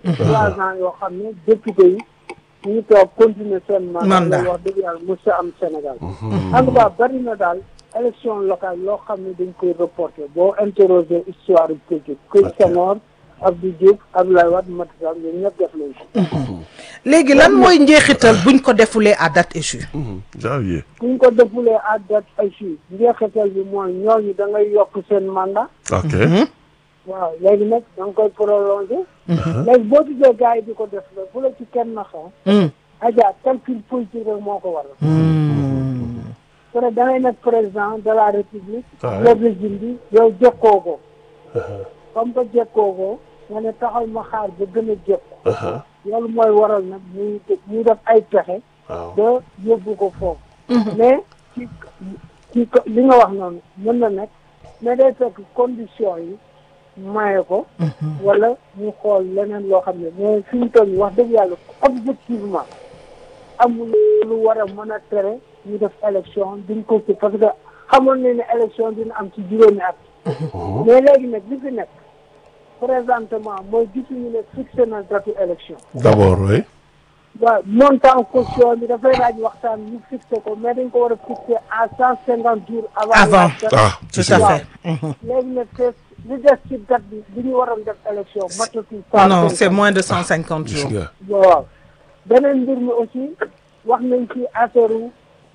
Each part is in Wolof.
trois ans yoo xam ne député yi ñu ngi toog continuer seen mandat Mandat. loolu wax dëgg yàlla mos a am Sénégal en tout cas bari na daal élection locale loo xam ne dañ koy reporter boo interroger histoire politique kuy Senghor Abdou Diouf Abdoulaye Wade Macky Sall ñoom ñëpp def nañ ko léegi lan mooy njeexital buñ ko defulee à date échue janvier buñ ko defulee à date ay fii njeexital bi mooy ñooñu da ngay yokk seen mandat ok waaw léegi nag da nga koy prolonger léegi boo gisee gars yi di ko def la bu la ci kenn naxee Hmm. aja calcul politique rek moo ko waral peut da ngay nekk président de la république Ouais. le régime bi yow jekkoo ko comme que jekkoo ko nga ne taxal ma xaar ba gën a jekko loolu mooy waral nag muy muy def ay pexe waaw ba yóbbu ko foofu mais ci ci ko- li nga wax noonu mën na nekk mais day fekk condition yi maye ko wala ñu xool leneen loo xam ne mais fi ñu toll nii wax dëgg yàlla objectivement amul lu war a mën a tere ñu def élection duñ ko ci parce que xamoon nañ ne élection dina am ci juróomi at mais léegi nag li fi nekk présentement mooy gisuñu ne fixé na datu élection d'abord oui waaw montant caution bi dafay laaj waxtaan ñu fixé ko mais dañ ko war a fixé à cent cinquante jours avant Avant. la date. ah tout ci à si fait léegi nag te li des ci date bi bi ñu waroon def élection matatul cent non c'est cinquante. moins de cent cinquante gis jours nga waaw beneen mbir mi aussi wax nañ ci affaire u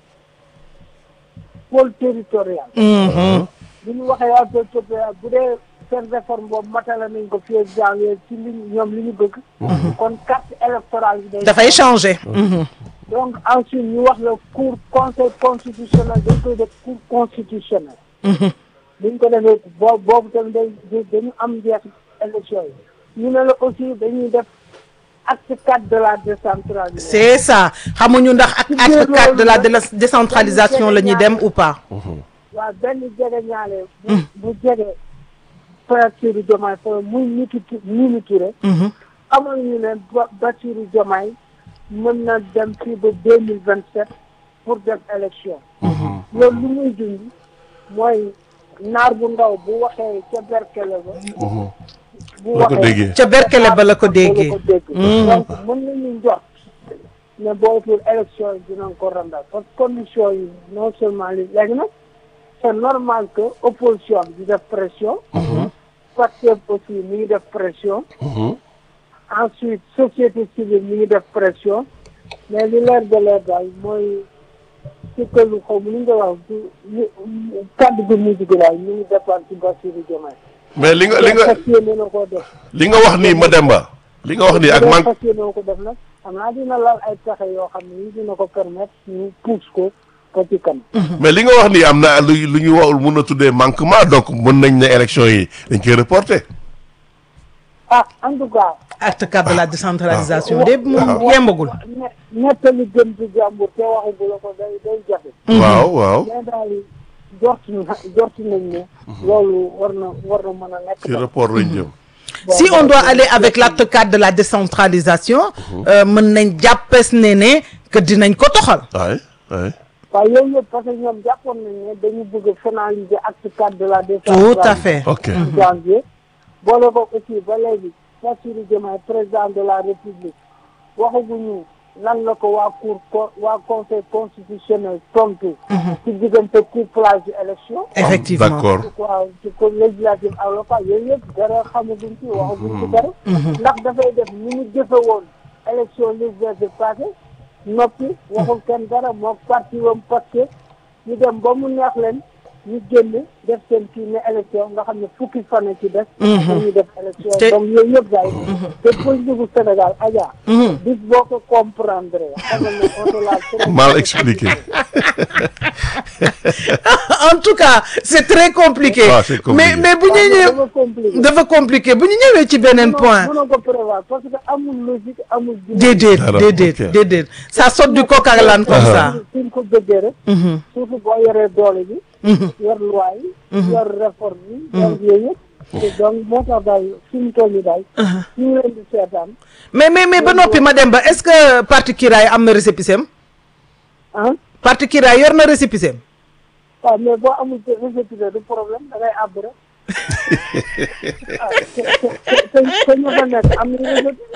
pôle territorial Mhm. bi ñu waxee waa pôle territorial bu dee seen réforme boobu matala nañ ko fii ak janvier ci li ñoom li ñu bëgg kon carte électorale bi day dafay changer Mhm. donc ensuite ñu wax la cour conseil constitutionnel dañ koy def cour constitutionnel buñ ko defee boo boobu tamit day day- dañu am njeex élection yi ñu ne la aussi dañuy def acte quatre de la décentralisation c'est ça xamuñu ndax ak acte 4 de la de la décentralisation la ñuy dem ou pas waaw benn jege ñaale bu bu jege Bassirou Diomaye Faye muy nitu Mimi Touré Mhm. amoon ñu ne Ba- Bassirou Diomaye mën na dem fii ba deux mille vingt sept pour def élection loolu lu muy dund mooy naar bu ndaw bu waxee ca berkele ba bu la ko déggee ca berkele ba la ko déggee ko dégg donc mën nañu njort ne bootul élection yi dinañ ko randal parce que condition yi non seulement li léegi nag c'est normal que opposition bi di def pression Pastef aussi mi ngi def pression ensuite société civile mi ngi def pression mais li leer de leer daal mooy ci këlu xaw ma ni nga wax du kàddu gu mujj gi daal ñu ngi dépendre ci Bassirou Diomaye mais li nga li nga fas yéene na koo def li nga wax nii Mademba li nga wax nii ak bu dee man fas yéene ko def nag xam naa dina laal ay pexe yoo xam ne yi dina ko permettre ñu pousse ko ko ci kanam mais li nga wax nii am na lu lu ñu wax mun a tuddee manquement donc mën nañ ne élection yi dañ koy reporter ah en tout cas acte 4 de la décentralisation de moom yembagul ne nettali gën ci jàmbur te waxagu la ko day day jafe waaw waaw mais daal jort na jort nañ ne loolu war na war na mën a nekk ci report lañ jëm si on doit aller avec l'acte 4 de la décentralisation euh, mën nañ jàppes ne ne que dinañ ko toxal waay waay waaw yooyu yëpp parce que ñoom jàppoon nañ ne dañu bëgg a finaliser acte cadre de la tout décentralisation à fait ok en janvier boole ko aussi ba léegi Bassirou Diomaye président de la république waxaguñu lan la ko waa cour co- waa conseil constitutionnel tontu ci diggante couplage élection effectivement d'accord waaw ci ko législative ak local yooyu yëpp dara xamaguñ ci waxaguñ ci dara ndax dafay def ni mu jëfe woon élection législative passé noppi waxul kenn dara moo parti wam parce que ñu dem ba mu neex leen ñu génn def seen kii ne élection nga xam ne fukki fan ci des dañuy def élection Te- donc yooyu yëpp daay te politique bu Sénégal Adja bis boo ko comprendre xamal ne on te l'a très mal expliqué en tout cas c'est très compliqué Ah, c'est compliqué. mais mais bu ñu dafa ñëw compliqué dafa compliqué bu ñu ñëwee ci beneen point mënoo ko prévoir parce que amul logique amul déedéet Alors, déedéet ok. déedéet ça saute du coq à l'âne comme ça suñ ko bëggee rek surtout boo yoree doole bi yor loi yi yor réforme yi yor yooyu yëpp te donc moo tax daal suñu tool yi daal ñu ngi leen di seetaan mais mais mais ba noppi ma dem ba est-ce que parti Kiraay am na récépissé am ah parti Kiraay yor na récépissé am waaw mais boo amul récépissé du problème da ngay àbb rek ah te te te te ñu fa nekk am na récépissé